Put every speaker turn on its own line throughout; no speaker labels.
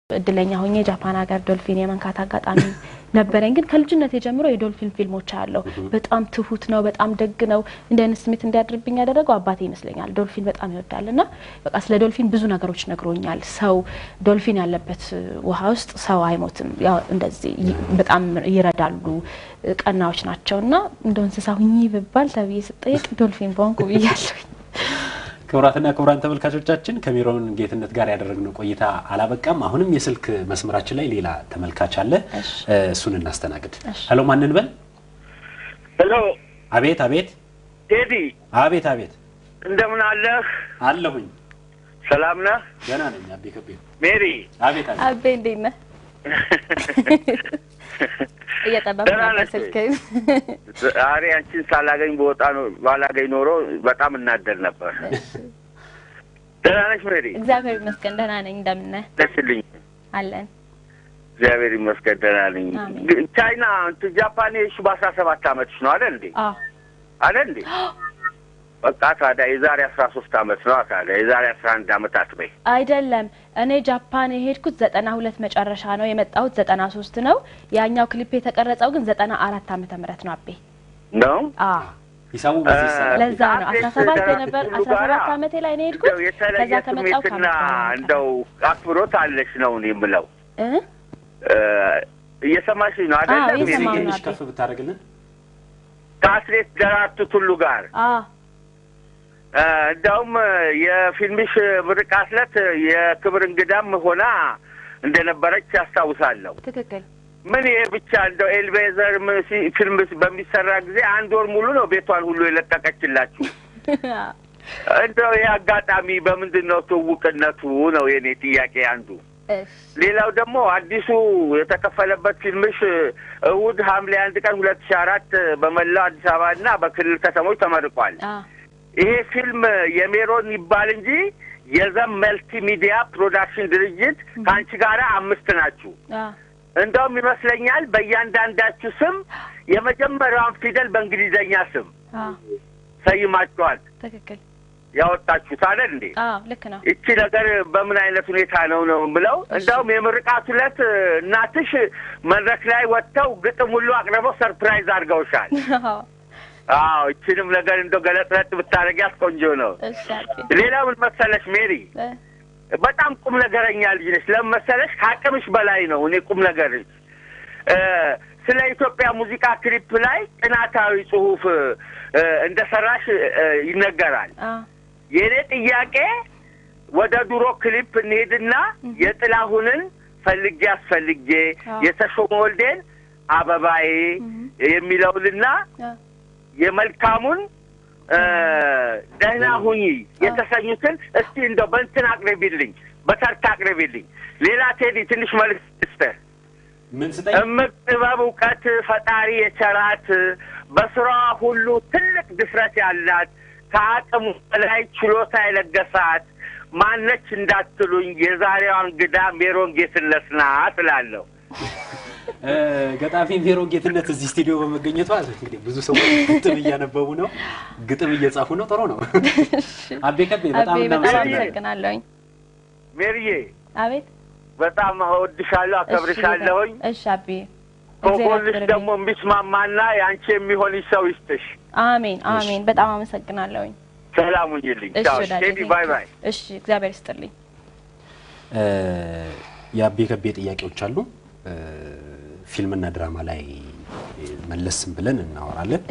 እድለኛ ሆኜ ጃፓን ሀገር ዶልፊን የመንካት አጋጣሚ ነበረኝ። ግን ከልጅነት ጀምሮ የዶልፊን ፊልሞች አለው። በጣም ትሁት ነው፣ በጣም ደግ ነው። እንዲህ አይነት ስሜት እንዲያድርብኝ ያደረገው አባቴ ይመስለኛል። ዶልፊን በጣም ይወዳል እና በቃ ስለ ዶልፊን ብዙ ነገሮች ነግሮኛል። ሰው ዶልፊን ያለበት ውሃ ውስጥ ሰው አይሞትም፣ ያው እንደዚህ በጣም ይረዳሉ፣ ቀናዎች ናቸው እና እንደ እንስሳ ሁኚ ብባል ተብዬ ስጠየቅ ዶልፊን በሆንኩ ብያለሁኝ።
ክቡራትና ክቡራን ተመልካቾቻችን ከሜሮን ጌትነት ጋር ያደረግነው ቆይታ አላበቃም። አሁንም የስልክ መስመራችን ላይ ሌላ ተመልካች አለ። እሱን እናስተናግድ። ሄሎ፣ ማንን በል?
ሄሎ።
አቤት፣ አቤት፣
ቴዲ።
አቤት፣ አቤት።
እንደምን አለህ?
አለሁኝ።
ሰላም ነህ?
ገና ነኝ። አቤ ከቤ።
ሜሪ።
አቤት፣ አቤት።
አቤ እንዴት ነህ? እየጠበኩ ነበር ስልክህን።
ዛሬ አንቺን ሳላገኝ በወጣ ባላገኝ ኖሮ በጣም እናደድ ነበር። ደህና ነሽ ሜሪ?
እግዚአብሔር ይመስገን ደህና ነኝ። እንደምን ነህ?
ደስልኝ
አለን።
እግዚአብሔር ይመስገን ደህና ነኝ። ቻይና እንትን ጃፓን የሄድሽው በአስራ ሰባት አመትሽ ነው አለ እንዴ?
አዎ
አለ እንዴ? በቃ ታዲያ የዛሬ አስራ ሶስት አመት ነው ታዲያ የዛሬ አስራ አንድ አመት አትበይ።
አይደለም እኔ ጃፓን የሄድኩት ዘጠና ሁለት መጨረሻ ነው የመጣሁት ዘጠና ሶስት ነው። ያኛው ክሊፕ የተቀረጸው ግን ዘጠና አራት ዓመተ ምህረት ነው። አቤ
ነው
አዎ
ሂሳቡ በዚህ ይሰራል።
ለዛ ነው አስራ ሰባት የነበር አስራ ሰባት አመቴ ላይ ነው የሄድኩት። ከዛ
የተለየ
ከመጣሁ
ስሜትና እንደው አክብሮት አለሽ ነው እኔ የምለው።
እ
እየሰማሽ ነው አይደለም?
አዎ፣ እየሰማሁ ነው።
ትንሽ ከፍ ብታደርግልን
ከአትሌት ደራርቱ ቱሉ ጋር
አዎ
እንደውም የፊልምሽ ምርቃት ዕለት የክብር እንግዳም ሆና እንደነበረች ያስታውሳለሁ።
ትክክል
ምን ይሄ ብቻ እንደው ኤልቤዘር ፊልም በሚሰራ ጊዜ አንድ ወር ሙሉ ነው ቤቷን ሁሉ የለቀቀችላችሁ። እንደው ይህ አጋጣሚ በምንድን ነው ትውውቅነቱ ነው የኔ ጥያቄ አንዱ። ሌላው ደግሞ አዲሱ የተከፈለበት ፊልምሽ እሁድ ሐምሌ አንድ ቀን ሁለት ሺህ አራት በመላው አዲስ አበባ እና በክልል ከተሞች ተመርቋል። ይሄ ፊልም የሜሮን ይባል እንጂ የዘም መልቲ ሚዲያ ፕሮዳክሽን ድርጅት ከአንቺ ጋር አምስት ናችሁ። እንደውም ይመስለኛል በእያንዳንዳችሁ ስም የመጀመሪያውን ፊደል በእንግሊዘኛ ስም ሰይማችኋል።
ትክክል
ያወጣችሁት አለ እንዴ?
አዎ ልክ ነው።
ይቺ ነገር በምን አይነት ሁኔታ ነው ነው ብለው እንደውም የምርቃቱ ዕለት እናትሽ መድረክ ላይ ወጥተው ግጥም ሁሉ አቅርበው ሰርፕራይዝ አድርገውሻል። አዎ እችንም ነገር እንደው ገለጥለጥ ብታደርጊያት ቆንጆ ነው። ሌላ ምን መሰለሽ ሜሪ፣ በጣም ቁም ነገረኛ ልጅ ነሽ። ለምን መሰለሽ ከአቅምሽ በላይ ነው። እኔ ቁም ነገርሽ ስለ ኢትዮጵያ ሙዚቃ ክሊፕ ላይ ጥናታዊ ጽሑፍ እንደ ሰራሽ ይነገራል። የእኔ ጥያቄ ወደ ድሮ ክሊፕ እንሄድና የጥላሁንን ፈልጌ አስፈልጌ የተሾመ ወልዴን አበባዬ የሚለውንና የመልካሙን ደህና ሁኚ የተሰኙትን እስቲ እንደው በእንትን አቅርቢልኝ፣ በተርታ አቅርቢልኝ። ሌላ ቴዲ ትንሽ መልዕክት ስጠህ።
ምን ስጠኝ?
እምቅ ጥበብ እውቀት ፈጣሪ የቸራት በስራዋ ሁሉ ትልቅ ድፍረት ያላት ከአቅሙ በላይ ችሎታ የለገሳት ማነች እንዳትሉኝ የዛሬዋ እንግዳ ሜሮን ጌትነት ናት እላለሁ።
ገጣሚ ሜሮን ጌትነት እዚህ ስቱዲዮ በመገኘቷ እንግዲህ ብዙ ሰዎች ግጥም እያነበቡ ነው፣ ግጥም እየጻፉ ነው። ጥሩ ነው። አቤ ከቤ በጣም
አመሰግናለሁኝ።
ሜሪዬ
አቤት
በጣም እወድሻለሁ፣ አከብርሻለሁኝ።
እሺ አቤ
ከጎንሽ ደግሞ የሚስማማና የአንቺ የሚሆንሽ ሰው ይስጥሽ።
አሜን አሜን። በጣም አመሰግናለሁኝ።
ሰላም ሁኚልኝ። ቻው ቴዲ፣ ባይ ባይ።
እሺ እግዚአብሔር ይስጥልኝ።
የአቤ ከቤ ጥያቄዎች አሉ። ፊልምና ድራማ ላይ መለስም ብለን እናወራለን።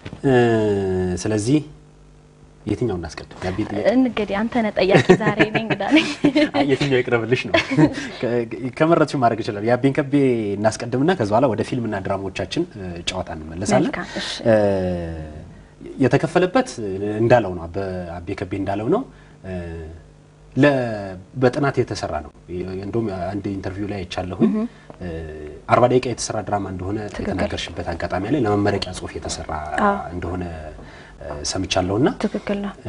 ስለዚህ የትኛው እናስቀድም? የአቤ ጥያቄ
እንግዲህ አንተ ነህ ጠያቂ ዛሬ እኔ እንግዳ ነኝ።
የትኛው ይቅረብልሽ ነው ከመረጥሽው ማድረግ ይችላል። የአቤን ከቤ እናስቀድምና ከዚ በኋላ ወደ ፊልምና ድራማዎቻችን ጨዋታ እንመለሳለን። የተከፈለበት እንዳለው ነው አቤ ከቤ እንዳለው ነው በጥናት የተሰራ ነው። እንደውም አንድ ኢንተርቪው ላይ አይቻለሁኝ አርባ ደቂቃ የተሰራ ድራማ እንደሆነ የተናገርሽበት አጋጣሚ ላይ ለመመረቂያ ጽሑፍ የተሰራ እንደሆነ ሰምቻለሁና
ትክክል ነው።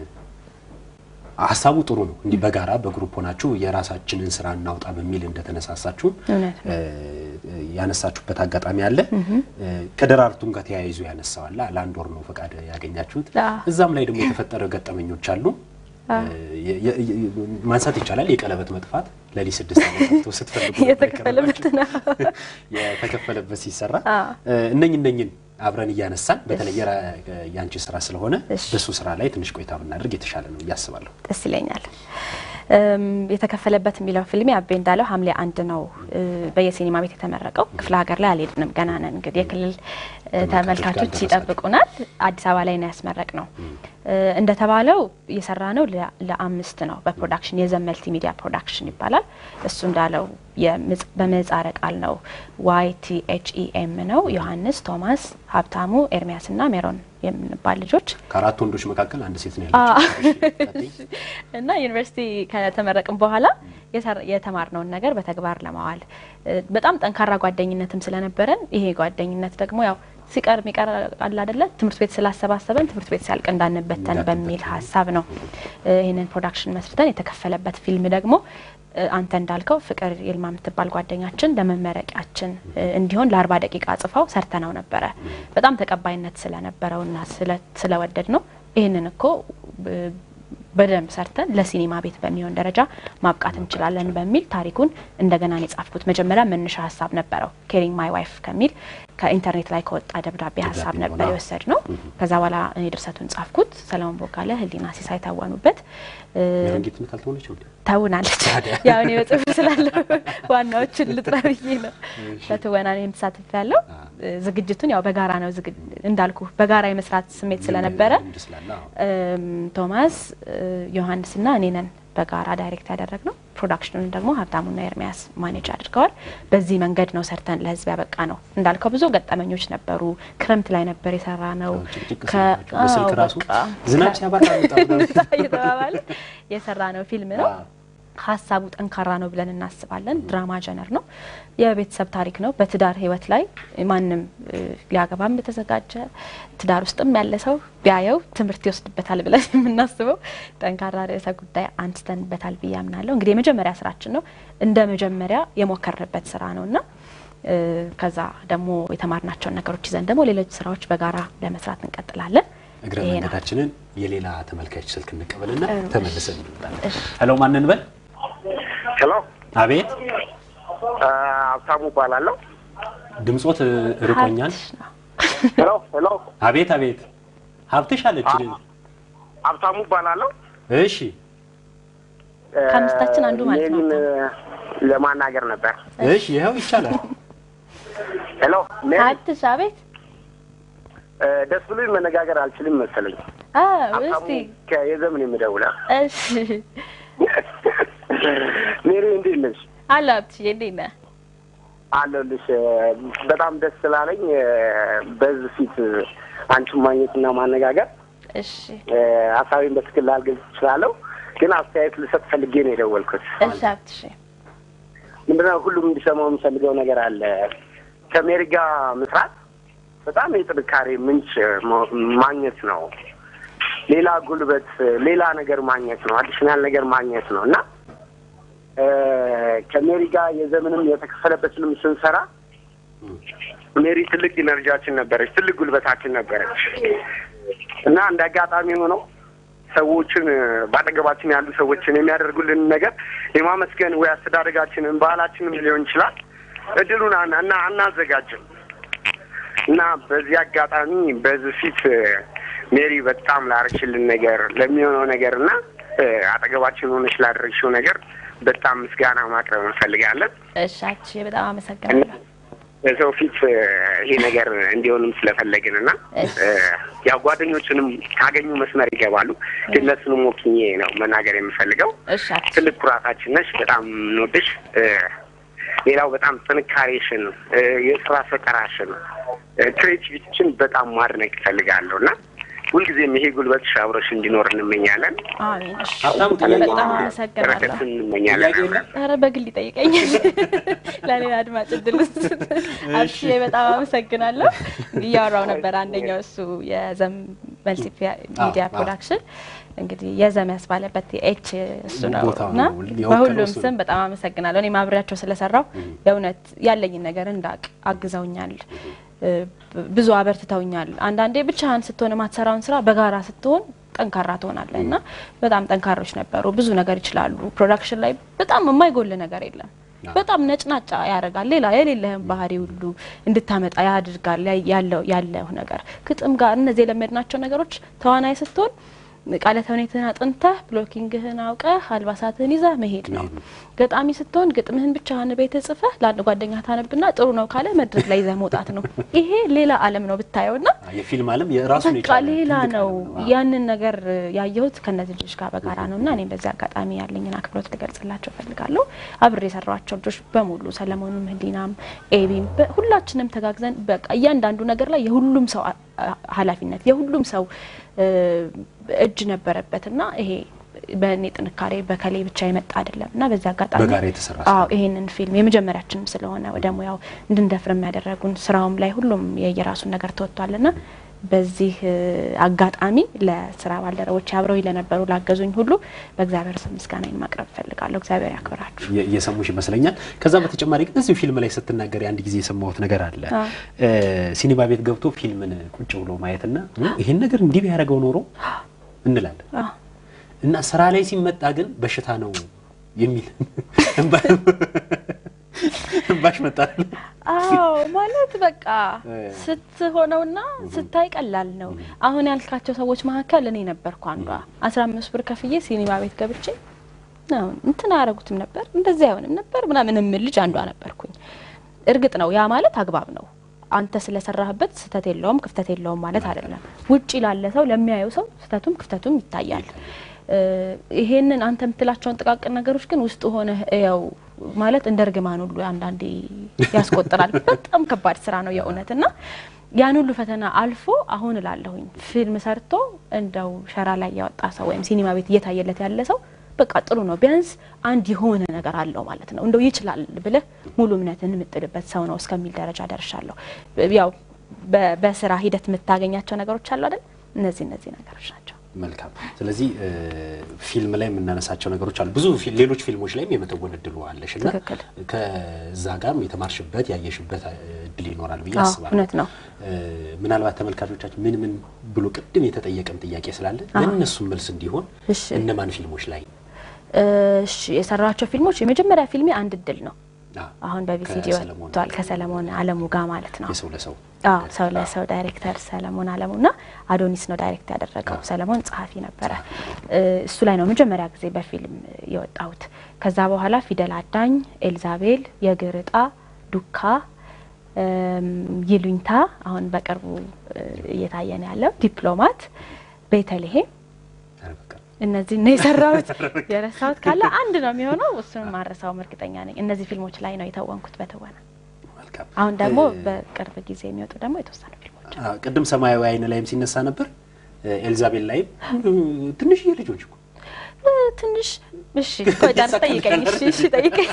ሀሳቡ ጥሩ ነው። እንዲህ በጋራ በግሩፕ ሆናችሁ የራሳችንን ስራ እናውጣ በሚል እንደተነሳሳችሁ ያነሳችሁበት አጋጣሚ አለ። ከደራርቱም ጋር ተያይዞ ያነሳዋላ ለአንድ ወር ነው ፈቃድ ያገኛችሁት። እዛም ላይ ደግሞ የተፈጠረ ገጠመኞች አሉ። ማንሳት ይቻላል። የቀለበት መጥፋት ለሊት ስድስት ዓመት ስትፈልጉ
የተከፈለበት ነው
የተከፈለበት ሲሰራ እነኝ እነኝን አብረን እያነሳን በተለይ የአንቺ ስራ ስለሆነ በሱ ስራ ላይ ትንሽ ቆይታ ብናደርግ የተሻለ ነው ብዬ አስባለሁ።
ደስ ይለኛል። የተከፈለበት የሚለው ፊልም አቤ እንዳለው ሐምሌ አንድ ነው በየሲኒማ ቤት የተመረቀው። ክፍለ ሀገር ላይ አልሄድንም ገና ነን። እንግዲህ የክልል ተመልካቾች ይጠብቁናል። አዲስ አበባ ላይ ነው ያስመረቅ ነው። እንደተባለው የሰራ ነው ለአምስት ነው በፕሮዳክሽን የዘን መልቲ ሚዲያ ፕሮዳክሽን ይባላል። እሱ እንዳለው በምህጻረ ቃል ነው ዋይ ቲ ኤች ኢ ኤም ነው። ዮሐንስ፣ ቶማስ፣ ሀብታሙ፣ ኤርሚያስ እና ሜሮን የምንባል ልጆች
ከአራት ወንዶች መካከል አንድ ሴት ነው ያለችው
እና ዩኒቨርሲቲ ከተመረቅም በኋላ የተማርነውን ነገር በተግባር ለማዋል በጣም ጠንካራ ጓደኝነትም ስለነበረን ይሄ ጓደኝነት ደግሞ ያው ሲቀር የሚቀር አለ አይደለ ትምህርት ቤት ስላሰባሰበን ትምህርት ቤት ሲያልቅ እንዳንበተን በሚል ሀሳብ ነው ይህንን ፕሮዳክሽን መስርተን የተከፈለበት ፊልም ደግሞ አንተ እንዳልከው ፍቅር ይልማ የምትባል ጓደኛችን ለመመረቂያችን እንዲሆን ለአርባ ደቂቃ ጽፋው ሰርተነው ነበረ። በጣም ተቀባይነት ስለነበረውና ስለወደድ ነው ይህንን እኮ በደንብ ሰርተን ለሲኒማ ቤት በሚሆን ደረጃ ማብቃት እንችላለን በሚል ታሪኩን እንደገና ነው የጻፍኩት። መጀመሪያ መነሻ ሀሳብ ነበረው ኬሪንግ ማይ ዋይፍ ከሚል ከኢንተርኔት ላይ ከወጣ ደብዳቤ ሀሳብ ነበር የወሰድ ነው። ከዛ በኋላ እኔ ድርሰቱን ጻፍኩት። ሰለሞን ቦጋለ፣ ህሊና ሲሳይ ታወኑበት። ተውናለች። ያው እኔ በጽሁፍ ስላለው ዋናዎችን ልጥራ ብዬ ነው በትወና እኔም ተሳትፍ ያለው ዝግጅቱን ያው በጋራ ነው እንዳልኩ በጋራ የመስራት ስሜት ስለነበረ ቶማስ ዮሐንስና እኔ ነን በጋራ ዳይሬክት ያደረግ ነው። ፕሮዳክሽኑን ደግሞ ሀብታሙና ኤርሚያስ ማኔጅ አድርገዋል። በዚህ መንገድ ነው ሰርተን ለህዝብ ያበቃ ነው። እንዳልከው ብዙ ገጠመኞች ነበሩ። ክረምት ላይ ነበር የሰራ ነው።
ዝናብ ሲያባራ
እየተባባለ የሰራ ነው ፊልም ነው። ሀሳቡ ጠንካራ ነው ብለን እናስባለን። ድራማ ጀነር ነው። የቤተሰብ ታሪክ ነው። በትዳር ህይወት ላይ ማንም ሊያገባም የተዘጋጀ ትዳር ውስጥም ያለ ሰው ቢያየው ትምህርት ይወስድበታል ብለን የምናስበው ጠንካራ ርዕሰ ጉዳይ አንስተንበታል ብዬ አምናለሁ። እንግዲህ የመጀመሪያ ስራችን ነው። እንደ መጀመሪያ የሞከርንበት ስራ ነው እና ከዛ ደግሞ የተማርናቸውን ነገሮች ይዘን ደግሞ ሌሎች ስራዎች በጋራ ለመስራት እንቀጥላለን።
እግረ መንገዳችንን የሌላ ተመልካች ስልክ እንቀበልና ተመልሰን እንመጣለን። ሄሎ ማንን በል
ሄሎ
አቤት
ሀብታሙ እባላለሁ።
ድምጾት ርቆኛል።
ሄሎ ሄሎ
አቤት አቤት ሀብትሽ አለች
ሀብታሙ እባላለሁ።
እሺ
ከአምስታችን አንዱ ማለት ነው።
ለማናገር ነበር።
እሺ ይኸው ይቻላል።
ሄሎ
ሀብትሽ አቤት
ደስ ብሎኝ መነጋገር አልችልም መሰለኝ።
እስቲ
የዘምን የምደውለው
እሺ
ሜሪ እንዴት ነሽ?
አለ ሀብትሽ እንዴት ነህ?
አለሁልሽ። በጣም ደስ ስላለኝ በዚህ ፊት አንቺን ማግኘትና ማነጋገር
እሺ
ሀሳቤን በትክክል ላልገልጽ እችላለሁ፣ ግን አስተያየት ልሰጥ ፈልጌ ነው የደወልኩት።
እሺ ሀብትሽ
ምንድነው ሁሉም እንዲሰማው የምፈልገው ነገር አለ። ከሜሪ ጋር መስራት በጣም የጥንካሬ ምንጭ ማግኘት ነው። ሌላ ጉልበት፣ ሌላ ነገር ማግኘት ነው። አዲሽናል ነገር ማግኘት ነው እና ከሜሪ ጋር የዘመንም የተከፈለበትንም ስንሰራ ሜሪ ትልቅ ኢነርጂያችን ነበረች፣ ትልቅ ጉልበታችን ነበረች እና እንደ አጋጣሚ ሆነው ሰዎችን በአጠገባችን ያሉ ሰዎችን የሚያደርጉልን ነገር የማመስገን ወይ አስተዳደጋችንን ባህላችንም ሊሆን ይችላል እድሉን እና አናዘጋጅም እና በዚህ አጋጣሚ በዚህ ፊት ሜሪ በጣም ላረችልን ነገር ለሚሆነው ነገር እና አጠገባችን ሆነች ላደረግሽው ነገር በጣም ምስጋና ማቅረብ እንፈልጋለን።
እሺ በጣም አመሰግናለሁ።
በሰው ፊት ይሄ ነገር እንዲሆንም ስለፈለግን እና ያው ጓደኞችንም ካገኙ መስመር ይገባሉ። ግን እነሱንም ወክኜ ነው መናገር የምፈልገው።
እሺ
ትልቅ ኩራታችን ነሽ። በጣም እንወድሽ። ሌላው በጣም ጥንካሬሽን፣ የስራ ፈጠራሽን፣ ክሬቲቪቲችን በጣም ማድነቅ እፈልጋለሁ እና ሁልጊዜም ይሄ ጉልበትሽ አብሮሽ እንዲኖር እንመኛለን።
አሜን። እሺ
ሀብታሙ ጥያቄ
በጣም አመሰግናለሁ።
በረከትን እንመኛለን።
ኧረ በግል ይጠይቀኛል። ለሌላ አድማጭ እድል አብሽ በጣም አመሰግናለሁ። እያወራው ነበር አንደኛው እሱ የዘም መልቲ ሚዲያ ፕሮዳክሽን እንግዲህ የዘም ያስባለበት ኤች እሱ ነው
ቦታው
እና
ነው የወከለው
በሁሉም
እሱ ነው።
ስም በጣም አመሰግናለሁ። እኔም አብሬያቸው ስለሰራው የእውነት ያለኝን ነገር እንዳቅ አግዘውኛል። ብዙ አበርትተውኛል። አንዳንዴ ብቻህን ስትሆን የማትሰራውን ስራ በጋራ ስትሆን ጠንካራ ትሆናለህ እና በጣም ጠንካሮች ነበሩ። ብዙ ነገር ይችላሉ። ፕሮዳክሽን ላይ በጣም የማይጎል ነገር የለም። በጣም ነጭናጫ ያደርጋል። ሌላ የሌለህን ባህሪ ሁሉ እንድታመጣ ያድርጋል። ያለው ያለው ነገር ግጥም ጋር እነዚህ የለመድናቸው ነገሮች ተዋናይ ስትሆን ቃለ ተውኔትህን አጥንተህ ብሎኪንግህን አውቀህ አልባሳትህን ይዘህ መሄድ ነው። ገጣሚ ስትሆን ግጥምህን ብቻህን ቤት ጽፈህ ለአንድ ጓደኛ ታነብና ጥሩ ነው ካለ መድረክ ላይ ይዘህ መውጣት ነው። ይሄ ሌላ ዓለም ነው ብታየው ና
የፊልም ዓለም የራሱን
በቃ ሌላ ነው። ያንን ነገር ያየሁት ከእነዚህ ልጆች ጋር በጋራ ነው እና እኔም በዚህ አጋጣሚ ያለኝን አክብሮት ልገልጽላቸው እፈልጋለሁ። አብሬ የሰራቸው ልጆች በሙሉ ሰለሞንም፣ ህሊናም፣ ኤቢም ሁላችንም ተጋግዘን በቃ እያንዳንዱ ነገር ላይ የሁሉም ሰው ኃላፊነት የሁሉም ሰው እጅ ነበረበት እና ይሄ በእኔ ጥንካሬ በከሌ ብቻ የመጣ አይደለም እና በዚህ አጋጣሚ
በጋራ የተሰራ
አዎ ይሄንን ፊልም የመጀመሪያችንም ስለሆነ ወደ ሙያው እንድንደፍር የሚያደረጉን ስራውም ላይ ሁሉም የየራሱን ነገር ተወጥቷልና በዚህ አጋጣሚ ለስራ ባልደረቦች አብረው ለነበሩ ላገዙኝ ሁሉ በእግዚአብሔር ስም ምስጋናዬን ማቅረብ እፈልጋለሁ። እግዚአብሔር ያክብራችሁ።
እየሰሙሽ ይመስለኛል። ከዛ በተጨማሪ ግን እዚሁ ፊልም ላይ ስትናገር አንድ ጊዜ የሰማሁት ነገር አለ። ሲኒማ ቤት ገብቶ ፊልምን ቁጭ ብሎ ማየትና ይሄን ነገር እንዲህ ቢያደርገው ኖሮ እንላለን እና ስራ ላይ ሲመጣ ግን በሽታ ነው የሚል እንባሽ መጣል።
አዎ ማለት በቃ ስትሆነውና ስታይ ቀላል ነው። አሁን ያልካቸው ሰዎች መካከል እኔ ነበርኩ አንዷ። አስራ አምስት ብር ከፍዬ ሲኒማ ቤት ገብቼ አሁን እንትን አያረጉትም ነበር እንደዚህ አይሆንም ነበር ምናምን የምል ልጅ አንዷ ነበርኩኝ። እርግጥ ነው ያ ማለት አግባብ ነው። አንተ ስለሰራህበት ስህተት የለውም ክፍተት የለውም ማለት አይደለም። ውጭ ላለ ሰው ለሚያየው ሰው ስህተቱም ክፍተቱም ይታያል። ይሄንን አንተ የምትላቸውን ጥቃቅን ነገሮች ግን ውስጥ ሆነ ያው ማለት እንደ እርግማን ሁሉ አንዳንዴ ያስቆጥራል። በጣም ከባድ ስራ ነው የእውነት እና ያን ሁሉ ፈተና አልፎ አሁን እላለሁኝ ፊልም ሰርቶ እንደው ሸራ ላይ ያወጣ ሰው ወይም ሲኒማ ቤት እየታየለት ያለ ሰው በቃ ጥሩ ነው፣ ቢያንስ አንድ የሆነ ነገር አለው ማለት ነው። እንደው ይችላል ብለህ ሙሉ እምነትን የምጥልበት ሰው ነው እስከሚል ደረጃ ደርሻለሁ። ያው በስራ ሂደት የምታገኛቸው ነገሮች አሉ አይደል? እነዚህ እነዚህ ነገሮች ናቸው።
መልካም። ስለዚህ ፊልም ላይ የምናነሳቸው ነገሮች አሉ። ብዙ ሌሎች ፊልሞች ላይም የመተወን እድሉ አለሽ እና
ትክክል።
ከዛ ጋርም የተማርሽበት ያየሽበት እድል ይኖራል ብዬ
አዎ፣
አስባለሁ።
እውነት ነው።
ምናልባት ተመልካቾቻችን ምን ምን ብሎ ቅድም የተጠየቀም ጥያቄ ስላለ ለእነሱም መልስ እንዲሆን
እሺ
እነማን ፊልሞች ላይ
እሺ የሰራቸው ፊልሞች የመጀመሪያ ፊልሜ አንድ እድል ነው።
አዎ፣
አሁን በቪሲዲ
ከሰለሞን
ወጥቷል ከሰለሞን አለሙ ጋር ማለት ነው።
የሰው ለሰው
አዎ ሰው ለሰው ዳይሬክተር ሰለሞን አለሙ እና አዶኒስ ነው ዳይሬክት ያደረገው። ሰለሞን ጸሐፊ ነበረ። እሱ ላይ ነው መጀመሪያ ጊዜ በፊልም የወጣሁት። ከዛ በኋላ ፊደል አዳኝ፣ ኤልዛቤል፣ የእግር ዕጣ፣ ዱካ፣ ይሉኝታ አሁን በቅርቡ እየታየ ነው ያለው፣ ዲፕሎማት፣ ቤተልሔም
ኧረ በቃ
እነዚህ ነው የሰራሁት። የረሳሁት ካለ አንድ ነው የሚሆነው። እሱንም ማረሳውም እርግጠኛ ነኝ። እነዚህ ፊልሞች ላይ ነው የተወንኩት በትወና።
መልካም።
አሁን ደግሞ
እ-
በቅርብ ጊዜ የሚወጡ ደግሞ የተወሰኑ ፊልሞች አሉ።
አዎ፣ ቅድም ሰማያዊ አይን ላይም ሲነሳ ነበር። ኤልዛቤል ላይም ትንሽዬ ልጆች እኮ
እ፣ ትንሽ እሺ፣ ቆይ ጨርስ፣ ጠይቀኝ። እሺ፣ እሺ፣ ጠይቀኝ።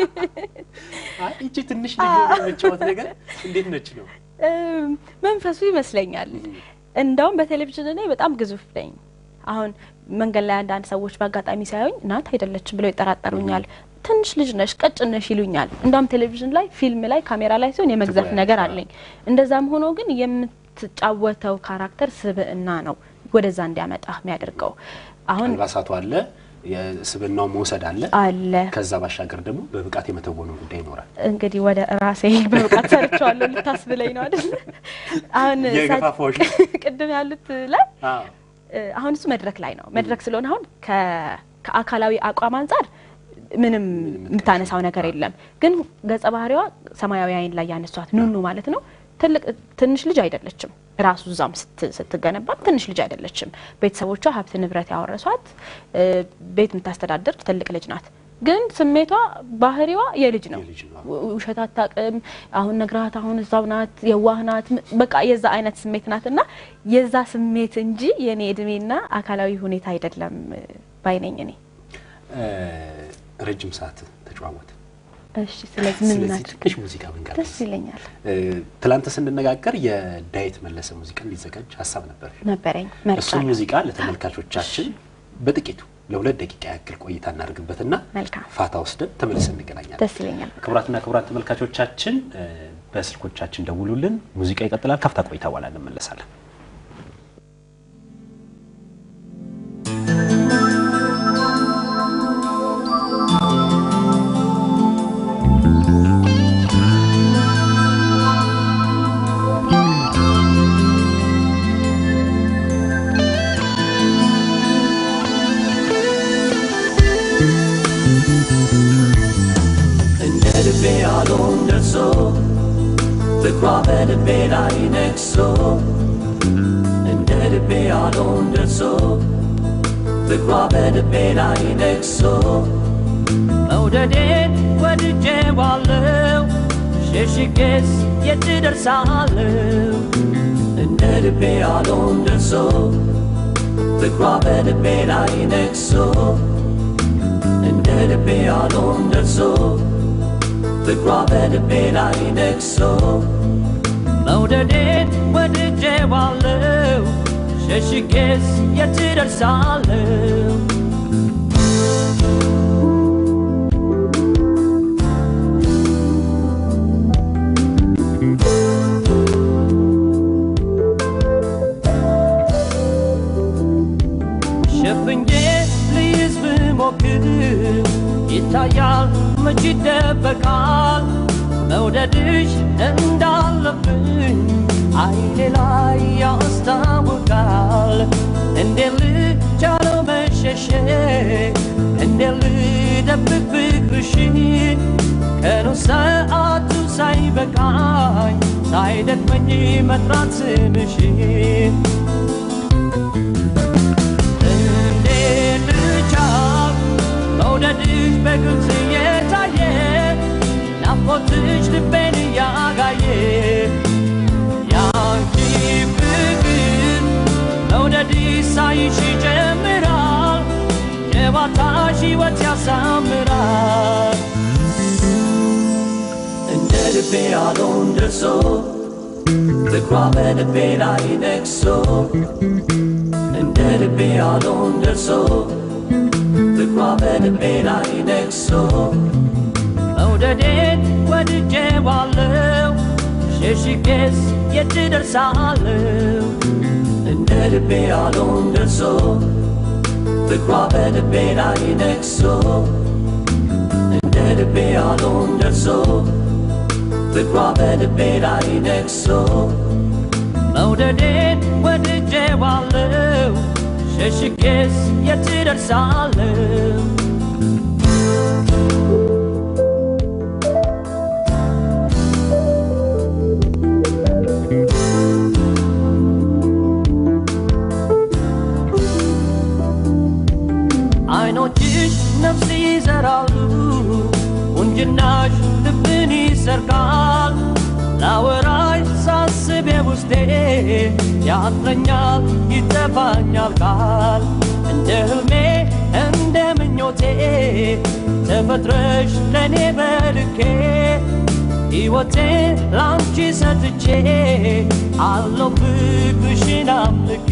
አይ፣ ይቺ ትንሽ ልጅ ሆኖ የመጫወት ነገር እንዴት ነች ነው?
እም፣ መንፈሱ ይመስለኛል። እንደውም በቴሌቪዥን እኔ በጣም ግዙፍ ነኝ። አሁን መንገድ ላይ አንዳንድ ሰዎች በአጋጣሚ ሲያዩኝ እናት አይደለችም ብለው ይጠራጠሩኛል። ትንሽ ልጅ ነሽ፣ ቀጭን ነሽ ይሉኛል። እንደውም ቴሌቪዥን ላይ፣ ፊልም ላይ፣ ካሜራ ላይ ሲሆን የመግዘፍ
ትኩረት፣
ነገር
አዎ።
አለኝ። እንደዛም ሆኖ ግን የምትጫወተው ካራክተር ስብዕና ነው ወደዛ እንዲያመጣ የሚያደርገው አሁን
አልባሳቱ አለ፣ የስብናው መውሰድ አለ።
አለ
ከዛ ባሻገር ደግሞ በብቃት የመተወኑ ጉዳይ ይኖራል።
እንግዲህ ወደ ራሴ በብቃት ሰርቸዋለሁ ልታስብለኝ ነው አይደል? አሁን
የገፋፋዎች ነው።
ቅድም ያሉት ላይ
አዎ፣
እ፣ አሁን እሱ መድረክ ላይ ነው። መድረክ ስለሆነ አሁን ከ- ከአካላዊ አቋም አንጻር ምንም የምታነሳው ነገር የለም። ግን ገጸ ባህሪዋ ሰማያዊ አይን ላይ ያነሷት ኑኑ ማለት ነው ትልቅ ትንሽ ልጅ አይደለችም። ራሱ እዛም ስት- ስትገነባም ትንሽ ልጅ አይደለችም። ቤተሰቦቿ ሀብት ንብረት ያወረሷት እ፣ ቤት የምታስተዳድር ትልቅ ልጅ ናት። ግን ስሜቷ ባህሪዋ የልጅ ነው።
የልጅ ነው።
ው- ውሸት አታውቅም። አሁን ነግራት አሁን እዛው ናት፣ የዋህ ናት። ም- በቃ የዛ አይነት ስሜት ናት እና የዛ ስሜት እንጂ የኔ እድሜና አካላዊ ሁኔታ አይደለም እ፣ ባይነኝ እኔ።
እ፣ ረጅም ሰዓት ተጨዋወት።
እሺ፣ ስለዚህ ምን
ስለዚህ
ናቸው?
ትንሽ ሙዚቃ ብንጋብዝ።
ደስ ይለኛል።
እ፣ ትላንት ስንነጋገር የዳዊት መለሰ ሙዚቃ እንዲዘጋጅ ሀሳብ ነበር።
ነበረኝ
እሱን
መርጫለሁ።
ሙዚቃ ለተመልካቾቻችን በጥቂቱ ለሁለት ደቂቃ ያክል ቆይታ እናደርግበትና
መልካም
ፋታ ወስደን ተመልሰን እንገናኛለን።
ደስ ይለኛል።
ክቡራትና ክቡራት ተመልካቾቻችን እ፣ በስልኮቻችን ደውሉልን። ሙዚቃ ይቀጥላል። ካፍታ ቆይታ በኋላ እንመለሳለን።
ልቤ ያለውን ደርሶ ፍቅሯ በልቤ ላይ ነግሶ እንደ ልቤ ያለውን ደርሶ ፍቅሯ በልቤ ላይ ነግሶ መውደዴን ወድጄዋለሁ ሸሽጌስ የት ደርሳለሁ እንደ ልቤ ያለውን ደርሶ ፍቅሯ በልቤ ላይ ነግሶ እንደ ልቤ ያለውን ደርሶ ፍቅሯ በልቤ ላይ ነግሶ መውደዴን ወድጄዋለሁ ሸሽጌስ የት ደርሳለሁ ሸፍኜ ልይዝ ብሞክር ይታያል መች ይደበቃል መውደድሽ እንዳለብኝ አይኔ ላይ ያስታውቃል እንዴ ልቻለው መሸሸግ እንዴ ልደብቅ ፍቅርሽን ቀኑ ሰዓቱ ሳይበቃኝ ሳይደክመኝ መጥራት ስምሽን እንዴት ልቻል መውደድሽ በግልጽ እየታየ ናፍቆትሽ ልቤን እያጋየ ያንቺ ፍቅር መውደድሽ ሳይሽ ይጀምራል የባታሽ ሕይወት ያሳምራል እንደ ልቤ ያለውን ደርሶ ፍቅሯ በልቤ ላይ ነግሶ እንደ ልቤ ያለውን ደርሶ ፍቅሯ በልቤ ላይ ነግሶ መውደዴን ወድጄዋለሁ ሸሽጌስ የት ደርሳለሁ እንደ ልቤ ያለውን ደርሶ ፍቅሯ በልቤ ላይ ነግሶ እንደ ልቤ ያለውን ደርሶ ፍቅሯ በልቤ ላይ ነግሶ መውደዴን ወድጄዋለሁ ሸሽጌስ የት ደርሳለሁ አይኖችሽ ነፍስ ይዘራሉ ቁንጅናሽ ልብን ይሰርቃል ላወራሽ ሳስብ ውስጤ ያጥረኛል ይጠፋኛል ቃል እንደ ህልሜ እንደ ምኞቴ ተፈጥረሽ ለእኔ በልኬ ሕይወቴ ላንቺ ሰጥቼ አለው ፍቅርሽን አምልኬ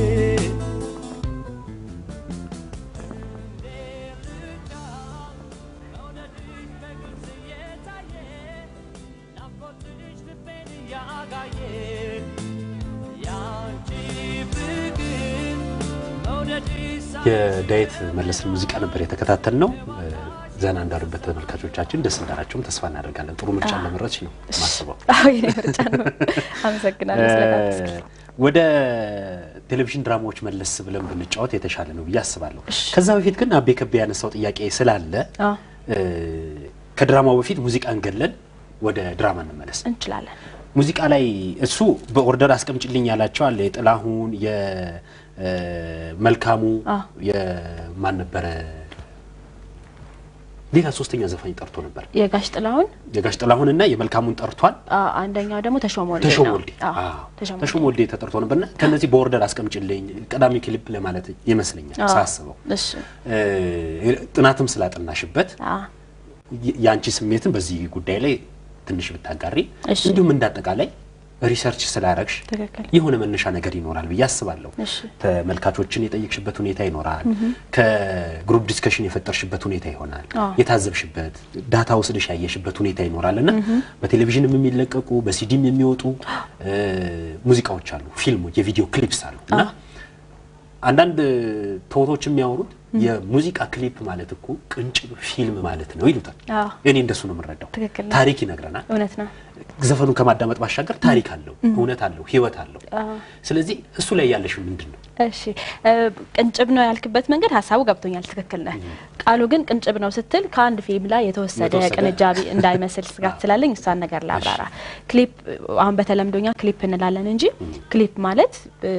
የዳዊት መለስን ሙዚቃ ነበር የተከታተል ነው። ዘና እንዳሉበት ተመልካቾቻችን ደስ እንዳላቸውም ተስፋ እናደርጋለን። ጥሩ ምርጫ እንደመረጥሽ ነው ማስበው።
አዎ የኔ ምርጫ ነው። አመሰግናለሁ ስለጋበዝከኝ።
ወደ ቴሌቪዥን ድራማዎች መለስ ብለን ብንጫወት የተሻለ ነው ብዬ አስባለሁ። ከዛ በፊት ግን አቤ ከቤ ያነሳው ጥያቄ ስላለ
አዎ
ከድራማው በፊት ሙዚቃን ገለን ወደ ድራማ እንመለስ።
እንችላለን።
ሙዚቃ ላይ እሱ በኦርደር አስቀምጭልኝ ያላቸው አለ። የጥላሁን የመልካሙ
አዎ።
የማን ነበረ ሌላ ሶስተኛ ዘፋኝ ጠርቶ ነበር።
የጋሽ ጥላሁን
የጋሽ ጥላሁንና የመልካሙን ጠርቷል።
አ- አንደኛው ደግሞ ተሾመ ወልዴ
ተሾመ
ነው።
ወልዴ
አዎ፣
አዎ፣
ተሾመ
ተሾመ ወልዴ ተጠርቶ ነበርና ከነዚህ በኦርደር አስቀምጭልኝ ቀዳሚ ክሊፕ ለማለት ይመስለኛል
አዎ።
ሳስበው
እሺ
እ፣ ጥናትም ስላጠናሽበት
አዎ
የ- የአንቺ ስሜትን በዚህ ጉዳይ ላይ ትንሽ ብታጋሪ
እሺ።
እንዲሁም እንዳጠቃላይ ሪሰርች ስላረግሽ
ትክክል።
የሆነ መነሻ ነገር ይኖራል ብዬ አስባለሁ።
እሺ
ተመልካቾችን የጠየቅሽበት ሁኔታ ይኖራል። ከግሩፕ ዲስከሽን የፈጠርሽበት ሁኔታ ይሆናል።
አዎ።
የታዘብሽበት ዳታ ወስደሽ ያየሽበት ሁኔታ ይኖራል እና በቴሌቪዥንም የሚለቀቁ በሲዲም የሚወጡ እ፣ ሙዚቃዎች አሉ፣ ፊልሞች፣ የቪዲዮ ክሊፕስ አሉ እና አንዳንድ ትወቶች የሚያወሩት የሙዚቃ ክሊፕ ማለት እኮ ቅንጭብ ፊልም ማለት ነው ይሉታል።
አዎ።
እኔ እንደሱ ነው የምንረዳው።
ትክክል ነው።
ታሪክ ይነግረናል።
እውነት ነው።
ዘፈኑ ከማዳመጥ ባሻገር ታሪክ አለው፣ እውነት አለው፣ ህይወት አለው።
አዎ።
ስለዚህ እሱ ላይ ያለሽ ምንድን ነው?
እሺ እ፣ ቅንጭብ ነው ያልክበት መንገድ ሀሳቡ ገብቶኛል። ትክክል ነህ። ቃሉ ግን ቅንጭብ ነው ስትል ከአንድ ፊልም ላይ የተወሰደ
የተወሰደ።
ቅንጃቢ እንዳይመስል ስጋት ስላለኝ እሷን ነገር ላብራራ። ክሊፕ አሁን በተለምዶኛ ክሊፕ እንላለን እንጂ ክሊፕ ማለት እ፣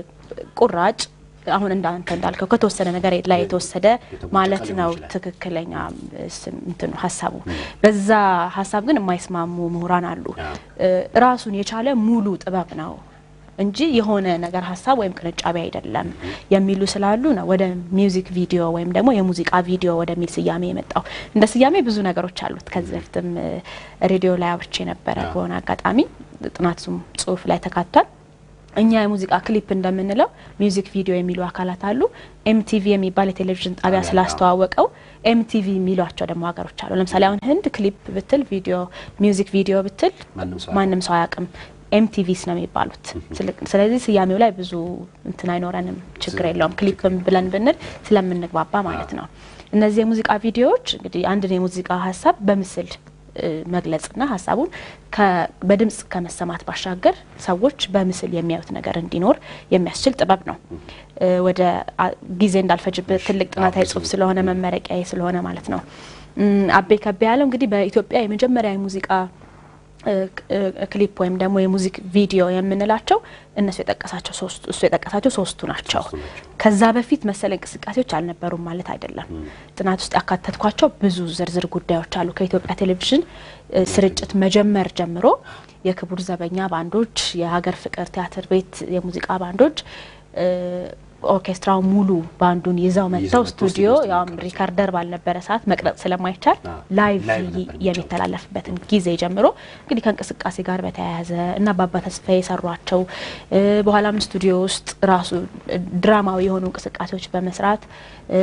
ቁራጭ አሁን እንዳንተ እንዳልከው ከተወሰነ ነገር ላይ የተወሰደ
የተቦጨቀ
ማለት
ሊሆን
ነው።
ይችላል።
ትክክለኛ ስም እንትኑ ሀሳቡ በዛ ሀሳብ ግን የማይስማሙ ምሁራን አሉ።
አዎ።
እ፣ ራሱን የቻለ ሙሉ ጥበብ ነው እንጂ የሆነ ነገር ሀሳብ ወይም ቅንጫቢ አይደለም የሚሉ ስላሉ ነው ወደ ሚውዚክ ቪዲዮ ወይም ደግሞ የሙዚቃ ቪዲዮ ወደሚል ስያሜ የመጣው። እንደ ስያሜ ብዙ ነገሮች አሉት። ከዚህ በፊትም እ፣ ሬዲዮ ላይ አውርቼ ነበረ
አዎ።
በሆነ አጋጣሚ ጥናቱም ጽሁፍ ላይ ተካቷል። እኛ የሙዚቃ ክሊፕ እንደምንለው ሚውዚክ ቪዲዮ የሚሉ አካላት አሉ። ኤምቲቪ የሚባል የቴሌቪዥን ጣቢያ
ጣቢያ፣
ስላስተዋወቀው ኤምቲቪ የሚሏቸው ደግሞ ሀገሮች አሉ። ለምሳሌ አሁን ህንድ ክሊፕ ብትል ቪዲዮ ሚውዚክ ቪዲዮ ብትል
ማንም ሰው
ማንም ሰው አያውቅም። ኤምቲቪስ ነው የሚባሉት። ስለ- ስለዚህ ስያሜው ላይ ብዙ እንትን አይኖረንም፣ ችግር የለውም። ክሊፕም ብለን ብንል ስለምንግባባ ማለት ነው። እነዚህ የሙዚቃ ቪዲዮዎች እንግዲህ አንድን የሙዚቃ ሀሳብ በምስል እ፣ መግለጽና ሀሳቡን ከ- በድምጽ ከመሰማት ባሻገር ሰዎች በምስል የሚያዩት ነገር እንዲኖር የሚያስችል ጥበብ ነው። እ፣ ወደ አ- ጊዜ እንዳልፈጅበት ትልቅ ጥናታዊ ጽሁፍ ስለሆነ መመረቂያ ስለሆነ ማለት ነው። እም፣ አቤ ከቤ ያለው እንግዲህ በኢትዮጵያ የመጀመሪያ የሙዚቃ እ፣ እ፣ ክሊፕ ወይም ደግሞ የሙዚክ ቪዲዮ የምንላቸው እነሱ የጠቀሳቸው ሶስቱ እሱ የጠቀሳቸው ሶስቱ ናቸው።
ሶስቱ ናቸው።
ከዛ በፊት መሰል እንቅስቃሴዎች አልነበሩም ማለት አይደለም። ጥናት ውስጥ ያካተትኳቸው ብዙ ዝርዝር ጉዳዮች አሉ። ከኢትዮጵያ ቴሌቪዥን እ፣ ስርጭት መጀመር ጀምሮ የክቡር ዘበኛ ባንዶች፣ የሀገር ፍቅር ቲያትር ቤት የሙዚቃ ባንዶች እ፣ ኦርኬስትራው ሙሉ ባንዱን ይዘው መጥተው
መጥተው
ስቱዲዮ
ስቱዲዮ ውስጥ
ያውም
የሚቀርጹ።
ሪካርደር ባልነበረ ሰዓት መቅረጽ ስለማይቻል
አዎ፣
ላይቭ
ላይቭ ነበር የሚጫወቱት።
የሚተላለፍበትን ጊዜ ጀምሮ እንግዲህ ከእንቅስቃሴ ጋር በተያያዘ እና አባባ ተስፋ የሰሯቸው እ፣ በኋላም ስቱዲዮ ውስጥ ራሱ እ፣ ድራማዊ የሆኑ እንቅስቃሴዎች በመስራት እ፣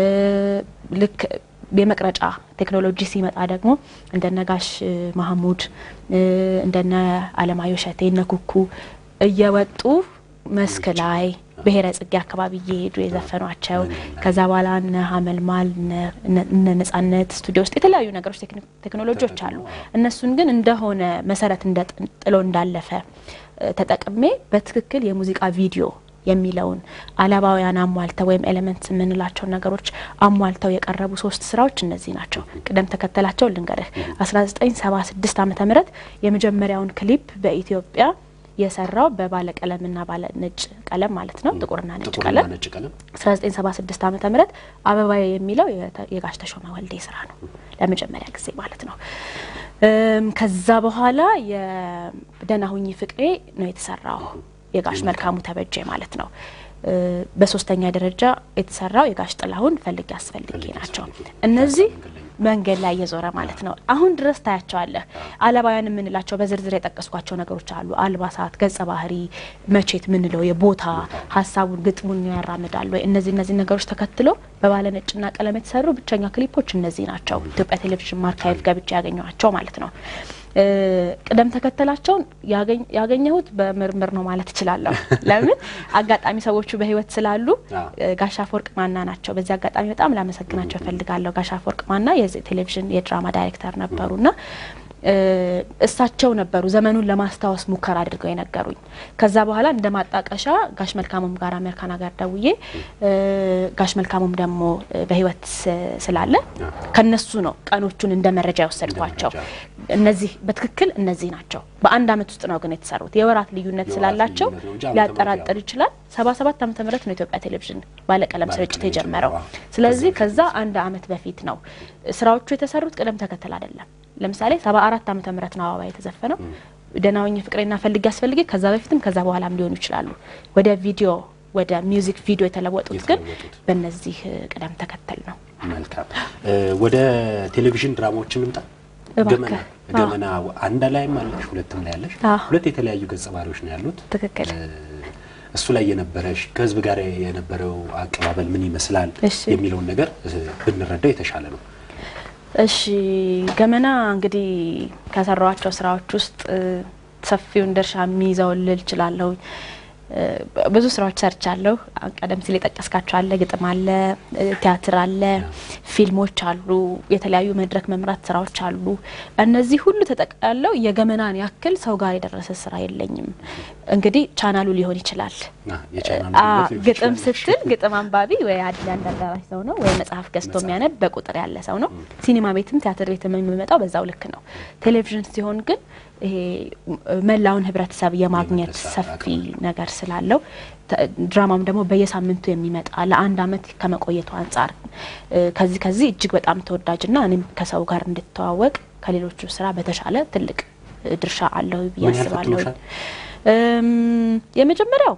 ልክ የመቅረጫ ቴክኖሎጂ ሲመጣ ደግሞ እንደነ ጋሽ እ፣ ማህሙድ እ፣ እንደነ አለማየሁ እሸቴ እነ ኩኩ እየወጡ መስክ ላይ ብሔረ ጽጌ አካባቢ እየሄዱ የዘፈኗቸው ከዛ በኋላ እነ ሀመልማል እነ- እነ- እነ ነጻነት ስቱዲዮ ውስጥ የተለያዩ ነገሮች ቴክኒ- ቴክኖሎጂዎች አሉ። እነሱን ግን እንደሆነ መሰረት እንደ ጥሎ እንዳለፈ እ፣ ተጠቅሜ በትክክል የሙዚቃ ቪዲዮ የሚለውን አላባውያን አሟልተው ወይም ኤሌመንት የምንላቸውን ነገሮች አሟልተው የቀረቡ ሶስት ስራዎች እነዚህ ናቸው። ቅደም ተከተላቸው ልንገርህ። 1976 ዓመተ ምህረት የመጀመሪያውን ክሊፕ በኢትዮጵያ የሰራው በባለ ቀለምና ባለ ነጭ ቀለም ማለት ነው፣ ጥቁርና ነጭ
ጥቁርና
ቀለም
ነጭ ቀለም
1976 ዓመተ ምህረት አበባዬ የሚለው የተ- የጋሽ ተሾመ ወልዴ ስራ ነው ለመጀመሪያ ጊዜ ማለት ነው። እም፣ ከዛ በኋላ የደህና ሁኚ ፍቅሬ ነው የተሰራው የጋሽ መልካሙ ተበጀ ማለት ነው። እ፣ በሶስተኛ ደረጃ የተሰራው የጋሽ ጥላሁን ፈልጌ አስፈልጌ
ፈልጌ
ናቸው።
አስፈልጌ።
እነዚህ
መንገድ ላይ
መንገድ ላይ እየዞረ ማለት ነው። አሁን ድረስ ታያቸዋለህ። አለባውያን የምንላቸው በዝርዝር የጠቀስኳቸው ነገሮች አሉ። አልባሳት፣ ገጸ ባህሪ፣ መቼት ምንለው የቦታ ሀሳቡን ግጥሙን ያራምዳሉ ወይ እነዚህ እነዚህ ነገሮች ተከትሎ በባለ ነጭና ቀለም የተሰሩ ብቸኛ ክሊፖች እነዚህ ናቸው። ኢትዮጵያ ቴሌቪዥን አርካይቭ ገብቼ ያገኘኋቸው ማለት ነው። እ፣ ቅደም ተከተላቸውን ያገኝ- ያገኘሁት በምርምር ነው ማለት እችላለሁ። ለምን አጋጣሚ ሰዎቹ በህይወት ስላሉ
አዎ።
እ፣ ጋሽ አፈወርቅ ማና ናቸው። በዚህ አጋጣሚ በጣም ላመሰግናቸው እፈልጋለሁ። ጋሽ አፈወርቅ ማና የዚህ ቴሌቪዥን የድራማ ዳይሬክተር ነበሩና እ፣ እሳቸው ነበሩ ዘመኑን ለማስታወስ ሙከራ አድርገው የነገሩኝ። ከዛ በኋላ እንደ ማጣቀሻ ጋሽ መልካሙም ጋር አሜሪካን ሀገር ደውዬ እ፣ ጋሽ መልካሙም ደግሞ እ፣ በህይወት ስ- ስላለ ከነሱ ነው ቀኖቹን እንደ መረጃ የወሰድኳቸው።
እንደ
እነዚህ በትክክል እነዚህ ናቸው። በአንድ አመት ውስጥ ነው ግን የተሰሩት። የወራት ልዩነት
የወራት
ስላላቸው
ልዩነት ነው እንጂ ዓመተ
ሊያጠራጥር
ምህረት
ይችላል። ሰባ ሰባት ዓመተ ምህረት ነው ኢትዮጵያ ቴሌቪዥን ባለቀለም
ባለቀለም
ስርጭት የጀመረው።
የጀመረው።
ስለዚህ
ከዛ
ከዛ አንድ አመት በፊት ነው ስራዎቹ የተሰሩት። ቅደም ተከተል አይደለም። ለምሳሌ ሰባ አራት ዓመተ ምህረት ነው አበባ የተዘፈነው። ደህና ሁኚ ፍቅሬና ፈልጌ አስፈልጌ ከዛ በፊትም ከዛ በኋላም ሊሆኑ ይችላሉ። ወደ ቪዲዮ ወደ ሚውዚክ ቪዲዮ የተለወጡት ግን
የተለወጡት።
በእነዚህ እ፣ ቅደም ተከተል ነው።
መልካም እ፣ ወደ ቴሌቪዥን ድራማዎች እንምጣ።
እባክህ።
ገመና ገመና አንድ ላይም አለሽ ሁለትም ላይ አለሽ።
አዎ።
ሁለት የተለያዩ ገጸ ባህሪዎች ነው ያሉት።
ትክክል።
እ፣ እሱ ላይ የነበረሽ ከህዝብ ጋር የነበረው አቀባበል ምን ይመስላል
እሺ።
የሚለውን ነገር እ፣ ብንረዳው የተሻለ ነው።
እሺ ገመና እንግዲህ ከሰራኋቸው ስራዎች ውስጥ እ፣ ሰፊውን ድርሻ የሚይዘው ልል እችላለሁ። እ፣ ብዙ ስራዎች ሰርቻለሁ። አሁን ቀደም ሲል የጠቀስካቸው አለ፣ ግጥም አለ፣ እ፣ ቲያትር አለ፣ ፊልሞች አሉ፣ የተለያዩ መድረክ መምራት ስራዎች አሉ። እነዚህ ሁሉ ተጠቃለው የገመናን ያክል ሰው ጋር የደረሰ ስራ የለኝም። እንግዲህ ቻናሉ ሊሆን ይችላል።
አ፣ የቻናሉ
አ፣
ውበት ሊሆን
ግጥም
ይችላል።
ስትል ግጥም አንባቢ ወይ አንድ አንድ አዳራሽ ሰው ነው ወይ መጽሐፍ ገዝቶ የሚያነብ በቁጥር ያለ ሰው ነው። ሲኒማ ቤትም ቲያትር ቤትም የሚመጣው በዛው ልክ ነው። ቴሌቪዥን ሲሆን ግን ይሄ መላውን ህብረተሰብ የማግኘት
የመድረስ
ሰፊ
አቅም
ነገር ስላለው ተ- ድራማም ደግሞ በየሳምንቱ የሚመጣ ለአንድ አመት ከመቆየቱ አንጻር እ፣ ከዚህ ከዚህ እጅግ በጣም ተወዳጅና እኔም ከሰው ጋር እንድተዋወቅ ከሌሎቹ ስራ በተሻለ ትልቅ እ፣ ድርሻ አለው ብዬ
ምን ያህል
አስባለሁ።
ፈትኖሻል?
እም፣ የመጀመሪያው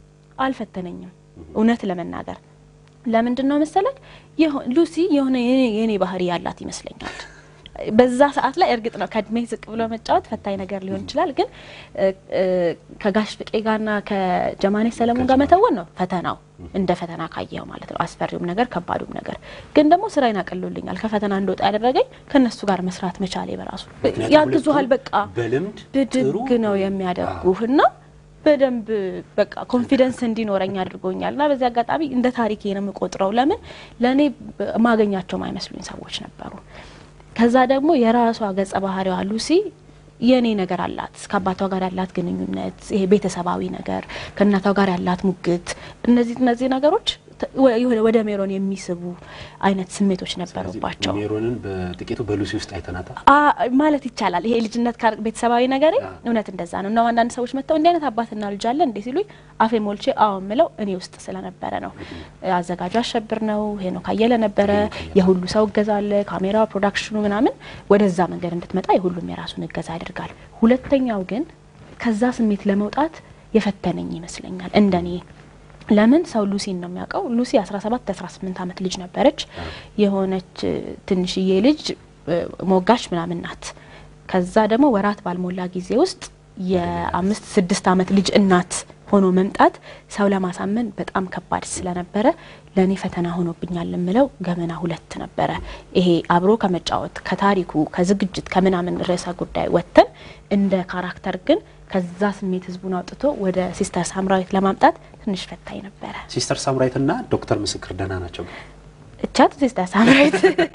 አልፈተነኝም እውነት ለመናገር ለምንድን ነው መሰለክ የሆ- ሉሲ የሆነ የኔ- የኔ ባህሪ ያላት ይመስለኛል። በዛ ሰዓት ላይ እርግጥ ነው ከእድሜ ዝቅ ብሎ መጫወት ፈታኝ ነገር ሊሆን ይችላል። ግን እ፣ እ፣ ከጋሽ ፍቄ ጋርና ከጀማኔ ሰለሞን ጋር መተወን ነው ፈተናው፣ እንደ ፈተና ካየኸው ማለት ነው። አስፈሪውም ነገር ከባዱም ነገር ግን ደግሞ ስራዬን አቅሎልኛል። ከፈተና እንደወጣ ያደረገኝ ከእነሱ ጋር መስራት መቻሌ በራሱ
ምክንያቱም
ያግዙሃል።
ሁለቱም
በቃ
በልምድ
ብድግ
ጥሩ
ነው የሚያደርጉህ እና በደንብ በቃ ኮንፊደንስ እንዲኖረኝ አድርጎኛል። እና በዚህ አጋጣሚ እንደ ታሪኬ ነው የምቆጥረው። ለምን ለእኔ ማገኛቸውም አይመስሉኝ ሰዎች ነበሩ። ከዛ ደግሞ የራሷ ገጸ ባህሪዋ ሉሲ የእኔ ነገር አላት። ከአባቷ ጋር ያላት ግንኙነት፣ ይሄ ቤተሰባዊ ነገር፣ ከእናቷ ጋር ያላት ሙግት፣ እነዚህ እነዚህ ነገሮች ተ- ወ- የሆነ ወደ ሜሮን የሚስቡ አይነት ስሜቶች ነበሩባቸው።
ሜሮንን በጥቂቱ በሉሲ ውስጥ አይተናታል።
አ ማለት ይቻላል። ይሄ ልጅነት ጋር ቤተሰባዊ ነገር እውነት እንደዛ ነው። እና አንዳንድ ሰዎች መጥተው እንዲህ አይነት አባትና ልጅ አለ እንዴ ሲሉኝ አፌ ሞልቼ አዎ ምለው እኔ ውስጥ ስለነበረ ነው። አዘጋጁ አሸብር ነው፣ ሄኖክ አየለ ነበረ። የሁሉ ሰው እገዛ አለ፣ ካሜራ፣ ፕሮዳክሽኑ ምናምን ወደዛ መንገድ እንድትመጣ የሁሉም የራሱን እገዛ ያደርጋል። ሁለተኛው ግን ከዛ ስሜት ለመውጣት የፈተነኝ ይመስለኛል እንደኔ ለምን ሰው ሉሲን ነው የሚያውቀው። ሉሲ 17 18 ዓመት ልጅ ነበረች። የሆነች እ፣ ትንሽዬ ልጅ እ፣ ሞጋሽ ምናምን ናት። ከዛ ደግሞ ወራት ባልሞላ ጊዜ ውስጥ የአምስት ስድስት ዓመት ልጅ እናት ሆኖ መምጣት ሰው ለማሳመን በጣም ከባድ ስለነበረ ለእኔ ፈተና ሆኖብኛል የምለው ገመና ሁለት ነበረ። ይሄ አብሮ ከመጫወት ከታሪኩ ከዝግጅት ከምናምን ርዕሰ ጉዳይ ወጥተን እንደ ካራክተር ግን ከዛ ስሜት ህዝቡን አውጥቶ ወደ ሲስተር ሳምራዊት ለማምጣት ትንሽ ፈታኝ ነበረ።
ሲስተር ሳምራዊት እና ዶክተር ምስክር ደህና ናቸው።
እቻት ሲስተር ሳምራዊት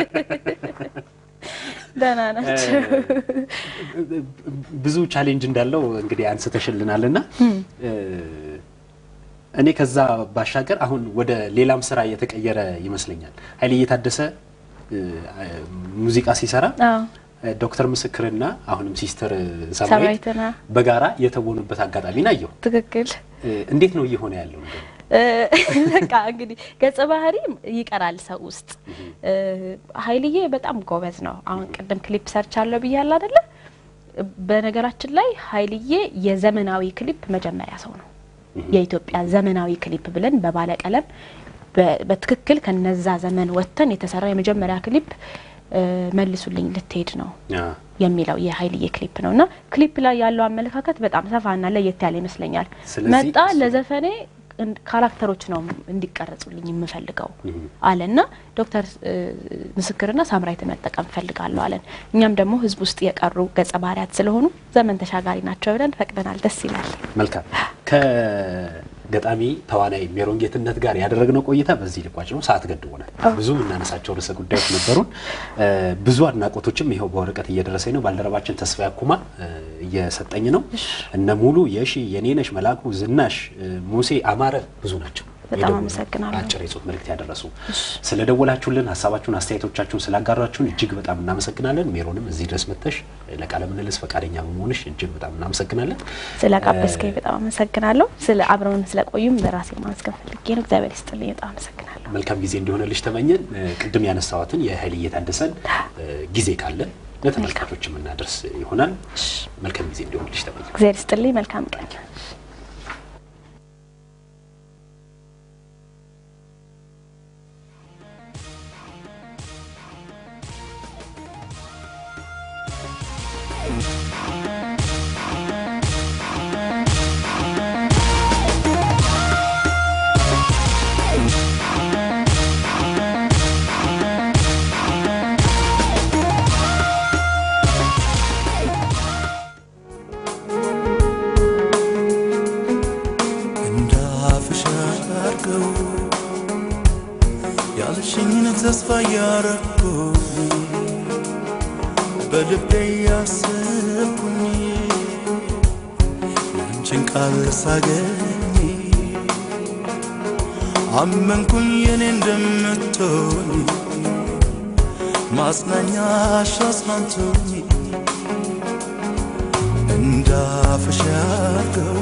ደህና ናቸው።
ብዙ ቻሌንጅ እንዳለው እንግዲህ አንስተሽልናል እና እኔ ከዛ ባሻገር አሁን ወደ ሌላም ስራ እየተቀየረ ይመስለኛል። ኃይሌ እየታደሰ እ፣ ሙዚቃ ሲሰራ
አዎ
ዶክተር ምስክርና አሁንም ሲስተር ሳምራዊት
ሳምራዊትና
በጋራ የተወኑበት አጋጣሚ ናየው።
ትክክል።
እንዴት ነው እየሆነ ያለው? እንደው
እ፣ በቃ እንግዲህ ገጸ ባህሪ ይቀራል ሰው ውስጥ። እ፣ ኃይልዬ በጣም ጎበዝ ነው። አሁን ቅድም ክሊፕ ሰርች አለው ብያለሁ አይደለ? በነገራችን ላይ ኃይልዬ የዘመናዊ ክሊፕ መጀመሪያ ሰው ነው። የኢትዮጵያ ዘመናዊ ክሊፕ ብለን በባለቀለም በ- በትክክል ከነዛ ዘመን ወጥተን የተሰራ የመጀመሪያ ክሊፕ እ፣ መልሱልኝ ልትሄድ ነው
አ፣
የሚለው የኃይልዬ ክሊፕ ነው እና ክሊፕ ላይ ያለው አመለካከት በጣም ሰፋና ለየት ያለ ይመስለኛል።
ስለዚህ
መጣ
እሱ-
ለዘፈኔ እን- ካራክተሮች ነው እንዲቀረጹልኝ የምፈልገው አለና ዶክተር እ፣ ምስክርና ሳምራዊትን መጠቀም እፈልጋለሁ አለን። እኛም ደግሞ ህዝብ ውስጥ የቀሩ ገጸ ባህሪያት ስለሆኑ ዘመን ተሻጋሪ ናቸው ብለን ፈቅደናል። ደስ ይላል።
መልካም ከገጣሚ ተዋናይ ሜሮን ጌትነት ጋር ያደረግነው ቆይታ በዚህ ልቋጭ ነው። ሰዓት ገድቦናል። ብዙ የምናነሳቸው ርዕሰ ጉዳዮች ነበሩን። እ፣ ብዙ አድናቆቶችም ይኸው በወረቀት እየደረሰኝ ነው። ባልደረባችን ተስፋ ያኩማ እ፣ እየሰጠኝ ነው። እነ ሙሉ የሺ የኔነሽ መላኩ፣ ዝናሽ እ፣ ሙሴ አማረ ብዙ ናቸው።
በጣም
የደወሉ
አመሰግናለሁ።
አጭር የጽሁፍ መልእክት ያደረሱ ስለደወላችሁልን፣ ሀሳባችሁን፣ አስተያየቶቻችሁን ስላጋራችሁን እጅግ በጣም እናመሰግናለን። ሜሮንም እዚህ ድረስ መጥተሽ ለቃለ ምልልስ ፈቃደኛ በመሆንሽ እጅግ በጣም እናመሰግናለን።
ስለ ጋበዝከኝ በጣም አመሰግናለሁ። ስለ አብረውን ስለቆዩም በራሴ ማመስገን ፈልጌ ነው። እግዚአብሔር ይስጥልኝ። በጣም አመሰግናለሁ።
መልካም ጊዜ እንዲሆንልሽ ተመኘን። እ፣ ቅድም ያነሳዋትን የኃይል እየታደሰን እ፣ ጊዜ ካለ ለተመልካቾች የምናደርስ ይሆናል። መልካም ጊዜ እንዲሆንልሽ ተመኘን።
እግዚአብሔር ይስጥልኝ። መልካም ቀን
ተስፋ ያረኩኝ በልቤ ያሰብኩኝ አንቺን ቃል ሳገኝ አመንኩኝ የኔ እንደምትሆኝ ማጽናኛሽ አጽናንቶኝ እንዳፍሽ ያርገው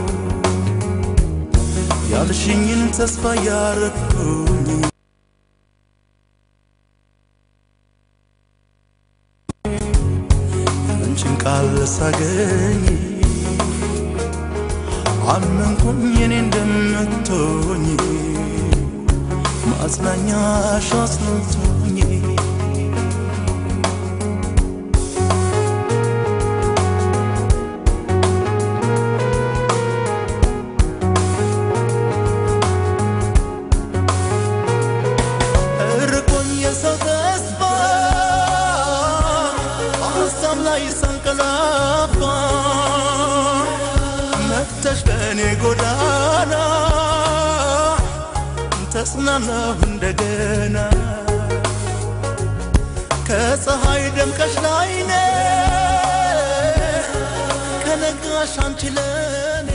ያልሽኝን ተስፋ ያረኩኝ አንቺን ቃል ሳገኝ አመንኩኝ የኔ እንደምትሆኝ ማጽናኛሽ አጽናንቶኝ እርቆኝ የሰው ተስፋ ሀሳብ ላይ ሳንቀላፋ መጥተሽ በእኔ ጎዳና ተጽናናሁ እንደገና ከፀሐይ ደምቀሽ ላይኔ ከነጋሽ አንቺ ለኔ